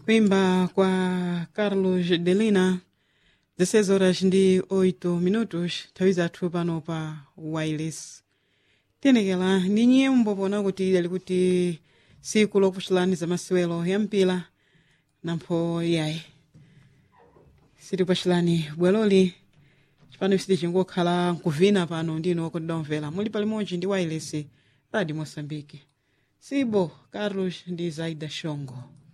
kuimba kwa carlos delina 16 horas ndi 8 minutos nthawi zathu pano pa wireless tiyenekera ndi nyimbo pona kuti idali kuti siku lokuchulani za masewero ya mpira nampho yayi sitikuchulani bweloli chipano siti chingokhala nkuvina pano ndino kuti domvera muli palimodzi ndi wireless radio moçambique sibo carlos ndi zaida shongo